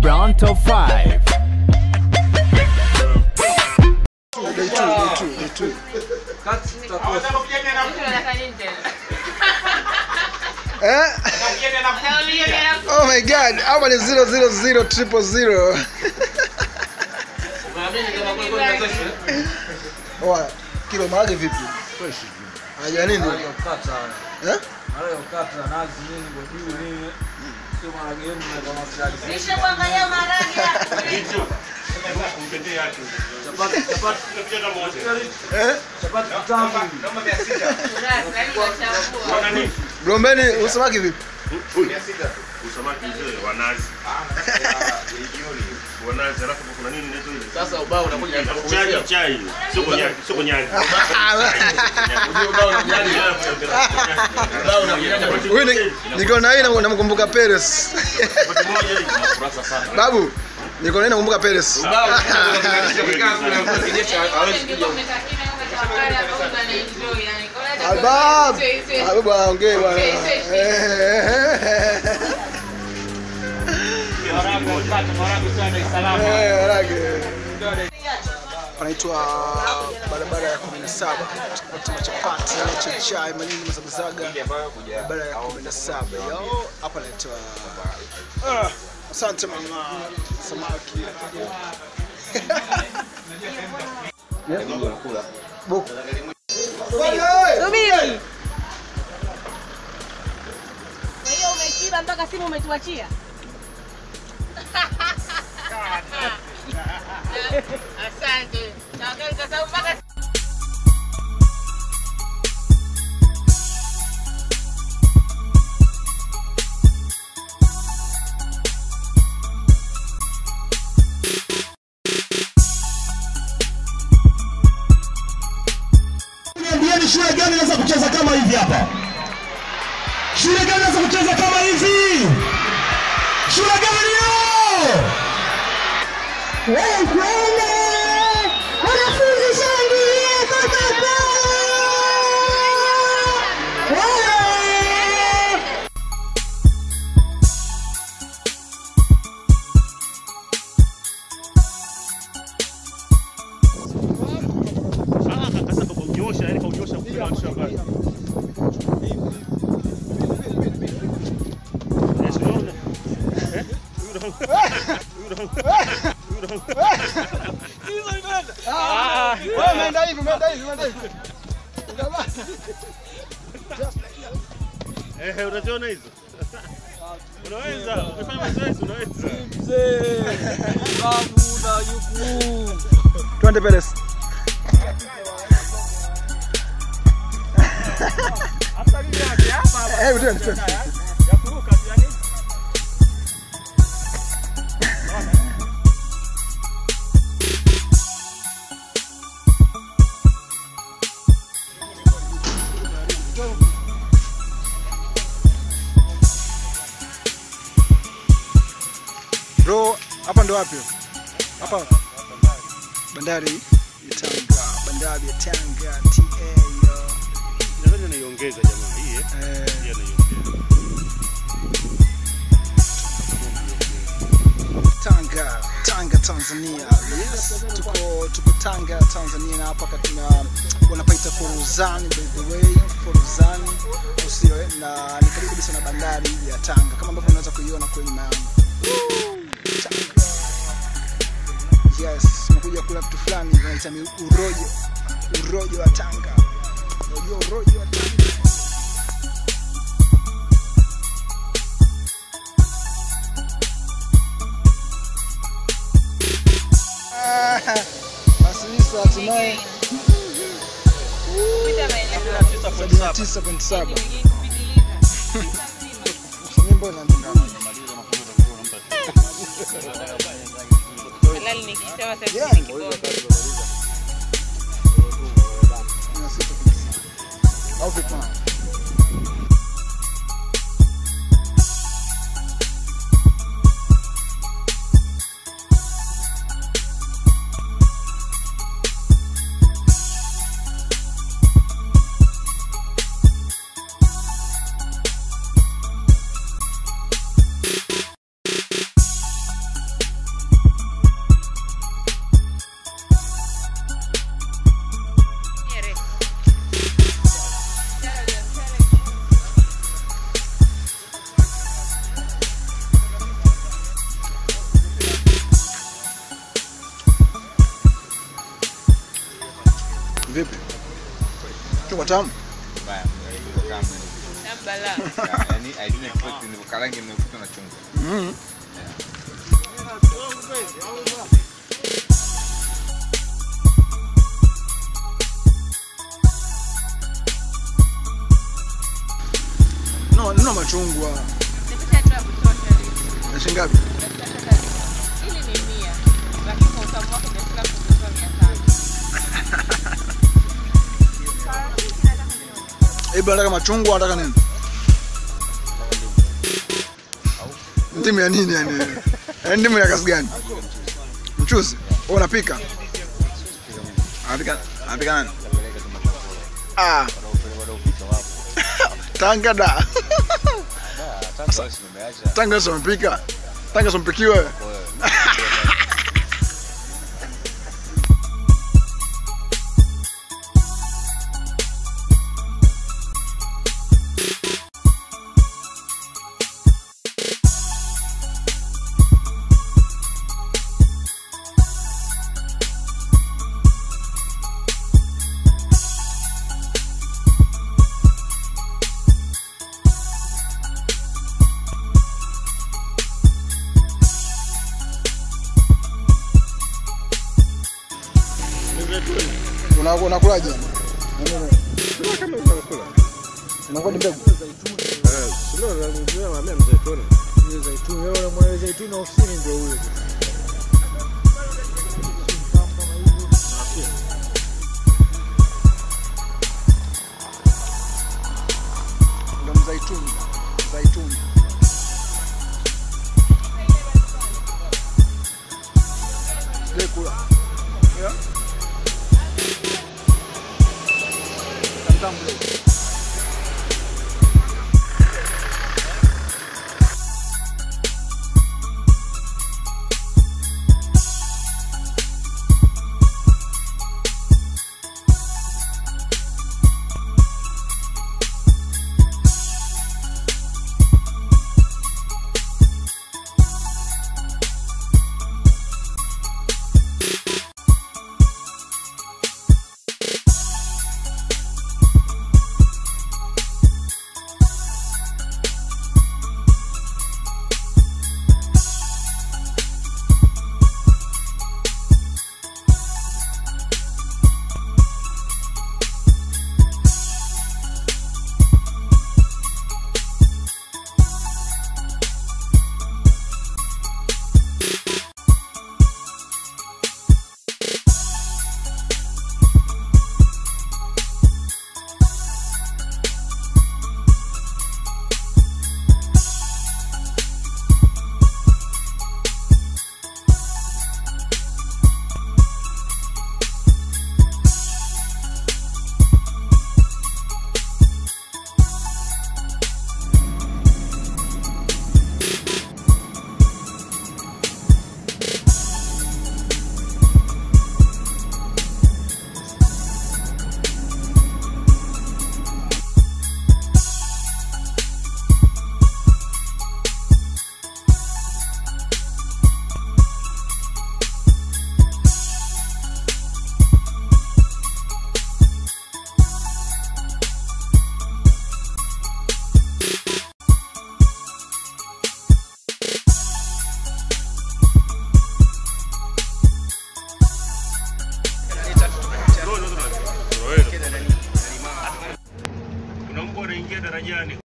Brown Top 5. Day two, day two, day two. Eh? Oh my god, hapa ni 000 triple zero. Oa, kilo maharage vipi? Haja nini? Eh? Eh? Gombeni usamaki vipi? Usamaki mzee wa nazi. Wa nazi alafu kuna nini inaitwa ile? Sasa ubao unakuja Chai chai. Sio konyaki, sio konyaki. Huyu ni- niko na hii na- namkumbuka Perez. Babu, niko na hii nakumbuka Perez. Albab. Albab aongee bwana. Eh, harage. Panaitwa barabara ya 17 chapati machapati chachai manini mazabazaga barabara ya 17 yo hapa naitwa Ah, asante mama samaki Buku. Subiri. Kwa hiyo umeshiba mpaka simu umetuachia? Asante. Tafadhali kwa sababu mpaka Niambieni shule gani inaweza kucheza kama hivi hapa? Shule gani inaweza kucheza kama hivi? Shule gani hiyo? Wewe kwenda wanafunzi shangilie Coca-Cola! Wewe! Sasa kwa kunyosha, yani kwa kunyosha mpira wa shamba. Yes, unaona? Eh? Wewe umeenda hivi, umeenda hivi, umeenda hivi. Eh, unaziona hizo? Unaweza, ukifanya mazoezi unaweza. Twende Perez. Eh, twende, twende. Bro, hapa ndo wapi? Hapa bandari ya Tanga, bandari ya Tanga TA yo. Nadhani anaiongeza jamaa hii eh. Eh, Hii anaiongeza. Tanga, Tanga Tanzania. Yes, tuko tuko Tanga Tanzania na hapa katina wanapaita Foruzani by the way, Foruzani usio eh, na ni karibu kabisa na bandari ya Tanga kama ambavyo unaweza kuiona kwenye nyuma yangu. Tanga. Yes, nimekuja kula vitu fulani vinaita mi- urojo. Urojo wa Tanga. Unajua urojo wa Tanga? Ah, Basi Lisa hatimaye kupita maelezo. 79.7 Nyingine kupitiliza. nyimbo inaandika Halali nikisema sasa Yeah. hivi ni kibongo. na sita kabisa. au vipi? Vipi? Chungwa tamu? Mbaya, iko kama Nambala. yani I didn't expect ni karangi nimekuta na chungwa. Mhm. No, nina machungwa. Nipite tu ya kutosha hivi. Na shilingi ngapi? Hili ni mia. Lakini kwa utamu wake nimefika kutoka mia tano. Hebu nataka machungwa, nataka nini? Ndimu ya nini yani? Yaani ndimu ya kazi gani? Mchuzi. Wewe unapika? Anapika anapika nani? Ah, Tanga da. Sasa basi nimeacha. Tanga sio mpika. Tanga sio mpikiwa wewe. Una- Unakulaje? Unakuwa ni mbegu. Zaituni, wewe unamwona zaituni ofisini ndio huyo. Ndio mzaituni. Zaituni. Sijai kula. Yeah. Tamtamu kidogo. Kuna mbwa anaingia darajani.